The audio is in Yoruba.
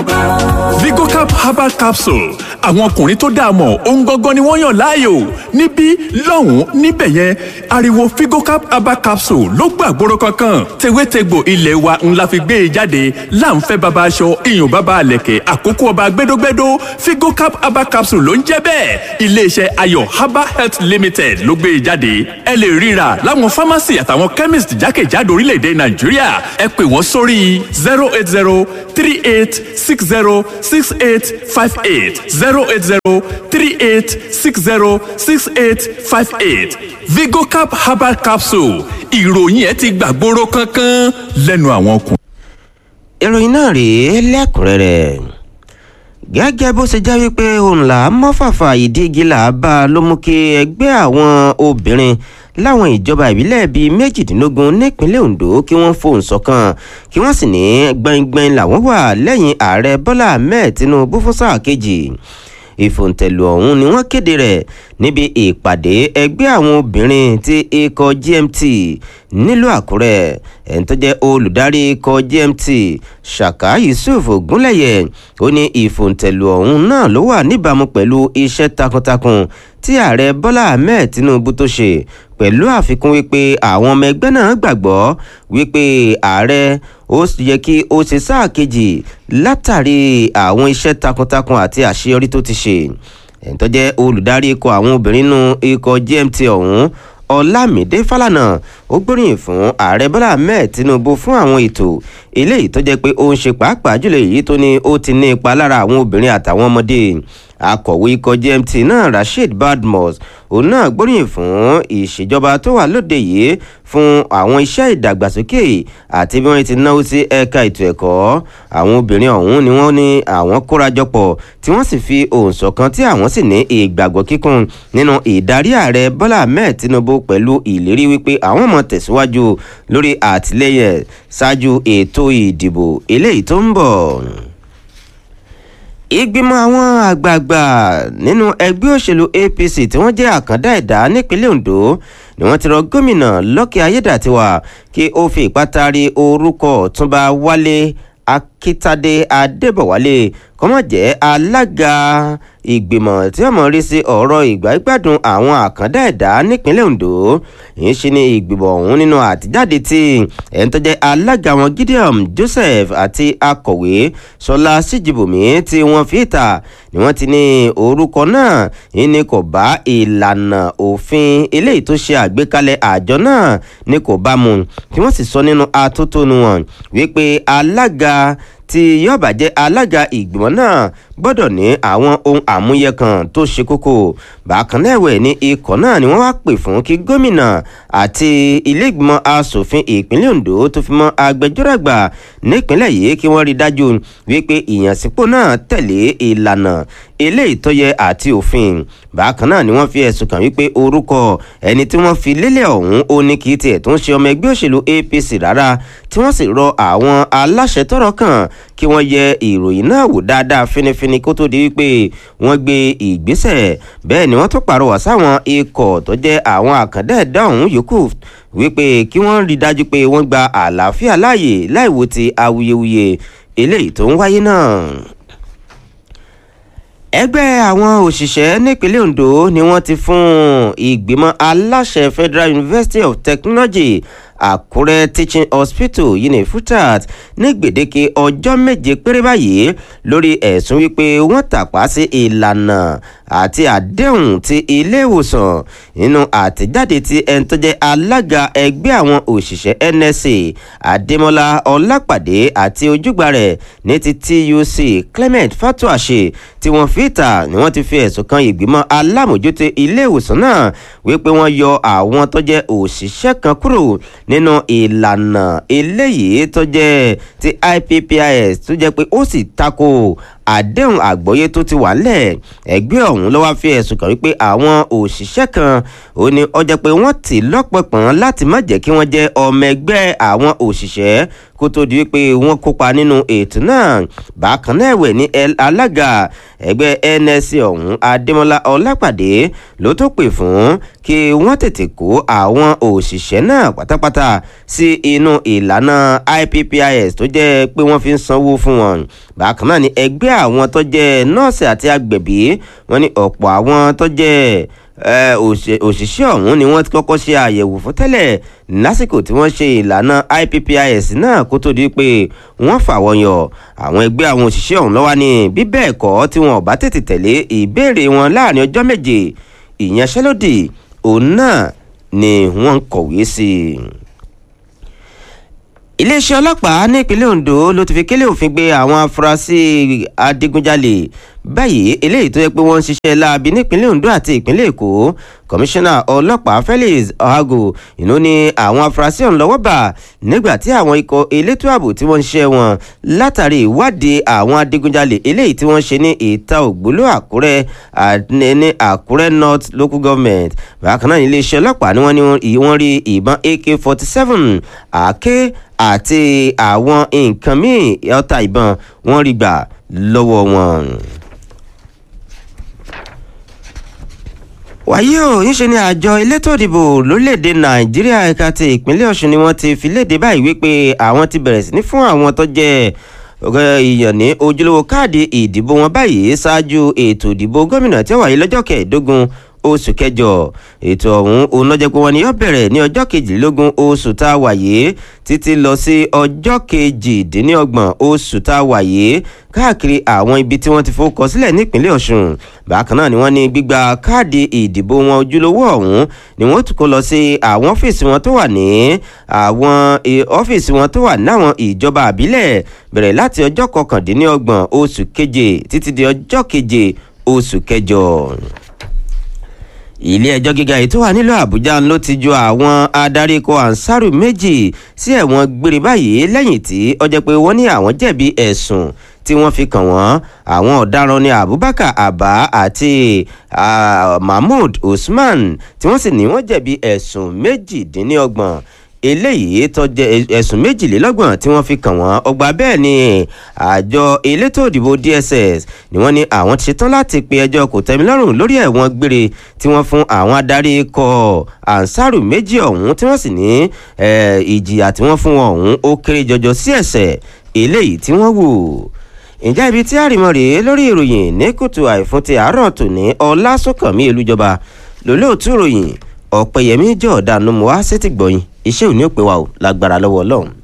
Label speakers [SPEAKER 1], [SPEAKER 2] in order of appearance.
[SPEAKER 1] Vigocap herbal capsule àwọn ọkùnrin tó dáa mọ̀ ohun gangan ni wọ́n yàn láàyò níbí lọ́hùn-ún níbẹ̀ yẹn ariwo Vigocap herbal capsule ló gbàgbóró kankan tewétegbò ilé wa ńlá fi gbé e jáde láǹfẹ́ baba aṣọ iyùn baba àlẹ̀kẹ̀ àkókò ọba gbẹdógbẹdó Vigocap herbal capsule ló ń jẹ́ bẹ́ẹ̀ iléeṣẹ́ ayọ̀ herbal health limited ló gbé e jáde ẹ lè ríra láwọn pharmacy àtàwọn chemist jákèjádò orílẹ̀-èdè Nàìjíríà ẹ pè wọ́n sórí zero eight zero three eight six zero six eight five eight zero eight zero three eight six zero six eight five eight Vigocap herbal capsule ìròyìn ẹ ti gbàgbóró kankan lẹ́nu àwọn ọkùnrin.
[SPEAKER 2] ìròyìn náà rèé lẹ́kùnrẹ́rẹ́ gẹ́gẹ́ bó ṣe jẹ́ wípé òun là á mọ́fàfà ìdígi là á bá a ló mú kí ẹgbẹ́ àwọn obìnrin láwọn ìjọba ìbílẹ̀ bíi méjìdínlógún nípínlẹ̀ Ondo kí wọ́n fohùn ṣọ̀kan kí wọ́n sì ní gbẹ̀ngbẹ̀ng làwọn wà lẹ́yìn ààrẹ Bọ́lá Ahmed Tinubu fún sáà kejì ìfòǹtẹ̀lù ọ̀hún ni wọ́n kéde rẹ̀ níbi ìpàdé ẹgbẹ́ àwọn obìnrin ti ikọ̀ GMT nílùú Àkúrẹ́ ẹni tó jẹ́ olùdarí ikọ̀ GMT Ṣàká Yusuf Ògúnlẹ̀yẹ ó ní ìfòǹtẹ̀lù ọ̀hún náà ló wà níbàámu pẹ̀lú iṣẹ́ takuntakun tí ààrẹ Bọ́lá Ahmed Tinubu tó ṣe pẹ̀lú àfikún wípé àwọn ọmọ ẹgbẹ́ náà gbàgbọ́ wípé ààrẹ ó yẹ kí ó ṣe sáà kejì látàrí àwọn iṣẹ́ takuntakun àti àṣeyọrí tó ti ṣe ẹni tó jẹ́ olùdarí ikọ̀ àwọn obìnrin nínú ikọ̀ GMT ọ̀hún Ọlámídé Fálànà ó gbóríyìn fún ààrẹ Bọ́lá Ahmed Tinubu fún àwọn ètò eléyìí tó jẹ́ pé ó ń ṣe pàápàá jùlọ èyí tó ní ó ti ní ipa lára àwọn obìnrin àtàwọn ọmọdé akọ̀wé ikọ̀ GMT náà Rasheed Badmus òun náà gbóríyìn fún ìṣèjọba tó wà lóde yìí fún àwọn iṣẹ́ ìdàgbàsókè àti bí wọ́n ti náwó sí ẹ̀ka ètò ẹ̀kọ́ àwọn obìnrin ọ̀hún ni wọ́n ní àwọn kórajọpọ̀ tí wọ́n sì fi ohùn ṣọ̀kan tí àwọn sì ní ìgbàgbọ́ kíkún nínú ìdarí ààrẹ Bọ́lá Ahmed Tinubu pẹ̀lú ìlérí wípé àwọn mọ̀ tẹ̀síwájú lórí àtìlẹ́yìn ṣáájú ètò ìdìbò eléyìí tó ń bọ̀ ìgbìmọ̀ àwọn àgbààgbà nínú ẹgbẹ́ òṣèlú APC tí wọ́n jẹ́ àkàndá ẹ̀dá nípínlẹ̀ Ondo ni wọ́n ti rọ gómìnà Lucky Ayédàtiwà kí ó fi ìpátárì orúkọ Ọ̀túnba Wálé Akítádé Adébọ̀wálé kọ́mọ̀ jẹ́ alága ìgbìmọ̀ tí wọ́n mọ̀ rí sí ọ̀rọ̀ ìgbàgbádùn àwọn àkàndá ẹ̀dá nípínlẹ̀ Ondo yìí ṣe ní ìgbìmọ̀ ọ̀hún nínú àtijáde tí ẹni tó jẹ́ alága wọn Gideon Joseph àti akọ̀wé Ṣọlá Síjìbùmí tí wọ́n fi ìta ni wọ́n ti ní orúkọ náà yìí ni kò bá ìlànà òfin eléyìí tó ṣe àgbékalẹ̀ àjọ náà ni kò bá mu tí wọ́n sì sọ nínú atótónu wọn wípé alága tí yóò bá jẹ́ alága ìgbìmọ̀ náà gbọ́dọ̀ ní àwọn ohun àmúyẹ kan tó ṣe kókó bákan náà ẹ̀wẹ̀ ní ikọ̀ náà ni wọ́n wá pè fún kí gómìnà àti iléègbìmọ̀ asòfin ìpínlẹ̀ Ondo tó fi mọ́ agbẹjọ́rò àgbà nípínlẹ̀ yìí kí wọ́n rí dájú wípé ìyànsípò náà tẹ̀lé ìlànà eléyìí tó yẹ àti òfin bákan náà ni wọ́n fi ẹ̀sùn kàn wípé orúkọ ẹni tí wọ́n fi lélẹ̀ ọ̀hún ó ní kí tiẹ̀ tó ń ṣe ọmọ ẹgbẹ́ òṣèlú APC rárá tí wọ́n sì rọ àwọn aláṣẹ tọ́rọ̀ kàn kí wọ́n yẹ ìròyìn náà wò dáadáa fínífíní kó tó di wípé wọ́n gbé ìgbésẹ̀ bẹ́ẹ̀ ni wọ́n tún pàrọwà sáwọn ikọ̀ tó jẹ́ àwọn àkàndá ẹ̀dá ọ̀hún yòókù wípé kí wọ́n rí dájú pé wọ́n gba àlàáfíà láàyè láìwo ti awuyewuye eléyìí tó ń wáyé náà ẹgbẹ́ àwọn òṣìṣẹ́ nípínlẹ̀ Ondo ni wọ́n ti fún ìgbìmọ̀ aláṣẹ Federal University of Technology Àkúrẹ́ Teaching Hospital yìí ní FUTAT ní gbèdéke ọjọ́ méje péré báyìí lórí ẹ̀sùn wípé wọ́n tàpá sí ìlànà àti àdéhùn ti ilé ìwòsàn nínú àtẹ̀jáde tí ẹni tó jẹ́ alága ẹgbẹ́ àwọn òṣìṣẹ́ NSA Adémọ́lá Ọlápàdé àti ojúgbà rẹ̀ ní ti TUC Clement Fatuashe tí wọ́n fi ìta ni wọ́n ti fi ẹ̀sùn kan ìgbìmọ̀ alámòjútó ilé ìwòsàn náà wípé wọ́n yọ àwọn tó jẹ́ òṣìṣẹ́ kan kúrò nínú ìlànà eléyìí tó jẹ́ ti IPPIS tó jẹ́ pé ó sì tako àdéhùn àgbọ́yé tó ti wà ńlẹ̀ ẹgbẹ́ ọ̀hún ló wá fi ẹ̀sùn kàn wípé àwọn òṣìṣẹ́ kan ò ní ó jẹ́ pé wọ́n tì lọ́pọ̀pọ̀n láti má jẹ́ kí wọ́n jẹ́ ọmọ ẹgbẹ́ àwọn òṣìṣẹ́ kó tó di wípé wọ́n kópa nínú ètò náà bákan náà ẹ̀wẹ̀ ní alága ẹgbẹ́ NSC ọ̀hún Adémọ́lá Ọlápàdé ló tó pè fún kí wọ́n tètè kó àwọn òṣìṣẹ́ náà pátápátá kọta sí inú ìlànà IPPIS tó jẹ́ pé wọ́n fi ń sanwó fún wọn bákan náà ni ẹgbẹ́ àwọn tó jẹ́ nọ́ọ̀sì àti agbẹ̀bí wọ́n ní ọ̀pọ̀ àwọn tó jẹ́ òṣìṣẹ́ ọ̀hún ni wọ́n ti kọ́kọ́ ṣe àyẹ̀wò fún tẹ́lẹ̀ lásìkò tí wọ́n ṣe ìlànà IPPIS náà kó tó di pé wọ́n fà wọ́n yọ àwọn ẹgbẹ́ àwọn òṣìṣẹ́ ọ̀hún lọ́wọ́ ní bí bẹ́ẹ̀ kọ́ tí wọn ò bá tètè tẹ̀lé ìbéèrè wọn láàrin ọjọ́ méje ìyanṣẹ́lódì òun náà ni wọ́n ń kọ̀wé sí i iléeṣẹ́ ọlọ́pàá nípínlẹ̀ Ondo ló ti fi kélé òfin gbé àwọn afurasí adigunjalè báyìí eléyìí tó yẹ pé wọ́n ń ṣiṣẹ́ láabi nípínlẹ̀ Ondo àti ìpínlẹ̀ Èkó kọmíṣánná ọlọ́pàá Felix Ohago ìnú ni àwọn afurasí ọ̀hún lọ́wọ́ bà nígbà tí àwọn ikọ̀ elétò ààbò tí wọ́n ń ṣiṣẹ́ wọn látàrí ìwádìí àwọn adigunjalè eléyìí tí wọ́n ṣe ní ìta ògbóló Àkúrẹ́ ní Àkúrẹ́ North Local Government bákan náà iléeṣẹ́ ọlọ́pàá ni wọ́n ní wọ́n rí ìbọn AK-47 àáké àti àwọn nǹkan míì ọta ìbọn wọ́n rí gbà lọ́wọ́ wọn. wàyí o níṣe ni àjọ elétò ìdìbò lórílẹ̀‐èdè nàìjíríà ẹ̀ka ti ìpínlẹ̀ ọ̀ṣun ni wọ́n ti fi léde báyìí wípé àwọn ti bẹ̀rẹ̀ sí ní fún àwọn tó jẹ́ èèyàn ní ojúlówó káàdì ìdìbò wọn báyìí ṣáájú ètò ìdìbò gómìnà tí ó wáyé lọ́jọ́ kẹẹ̀ẹ́dógún oṣù kẹjọ ètò ọ̀hún òun ló jẹ́ pé wọ́n ní yóò bẹ̀rẹ̀ ní ọjọ́ kejìlélógún oṣù tá a wà yìí títí lọ sí ọjọ́ kejìdínlọ́gbọ̀n oṣù tá a wà yìí káàkiri àwọn ibi tí wọ́n ti fowókọ sílẹ̀ nípínlẹ̀ Ọ̀ṣun bákan náà ni wọ́n ní gbígba káàdì ìdìbò wọn ojúlówó ọ̀hún ni wọ́n tún kó lọ sí àwọn ọ́fíìsì wọn tó wà ní àwọn ọ́fíìsì wọn tó wà náwọn ìjọba àbílẹ̀ bẹ̀rẹ̀ láti ọjọ́ kọkàndínlọ́gbọ̀n oṣù keje títí di ọjọ́ keje oṣù kẹjọ ilé ẹjọ́ gíga èyí tó wà nílùú àbújá ló ti ju àwọn adarí ikọ̀ ansaru méjì sí ẹ̀wọ̀n gbére báyìí lẹ́yìn tí ó jẹ́ pé wọ́n ní àwọn jẹ̀bi ẹ̀sùn tí wọ́n fi kàn wọ́n àwọn ọ̀daràn ní abubakar abba àti uh, mahmood usman tí wọ́n sì ní wọ́n jẹ̀bi ẹ̀sùn méjìdínlọ́gbọ̀n eléyìí tó jẹ́ ẹ̀sùn méjìlélọ́gbọ̀n tí wọ́n fi kàn wọ́n ọgbà bẹ́ẹ̀ ni àjọ elétò òdìbò DSS ni wọ́n ní àwọn ti ṣetán láti pe ẹjọ́ kòtẹ́milọ́rùn lórí ẹ̀wọ̀n gbére tí wọ́n fún àwọn adarí ikọ̀ ansaru méjì ọ̀hún tí wọ́n sì ní ìjìyà tí wọ́n fún wọn ọ̀hún ó kéré jọjọ sí ẹ̀ṣẹ̀ eléyìí tí wọ́n wù ǹjẹ́ ibi tí àrìmọ́ rèé lórí ìròyìn ní kùtù àìfún ti àárọ̀ tòní ọlásùnkànmí elújọba lólóòtú ìròyìn ọ̀pẹ̀yẹmí jọ̀ọ́dánù mọ́ wá sétí gbọ̀yìn iṣẹ́ òní ò pé wa ò lágbára lọ́wọ́ ọlọ́run.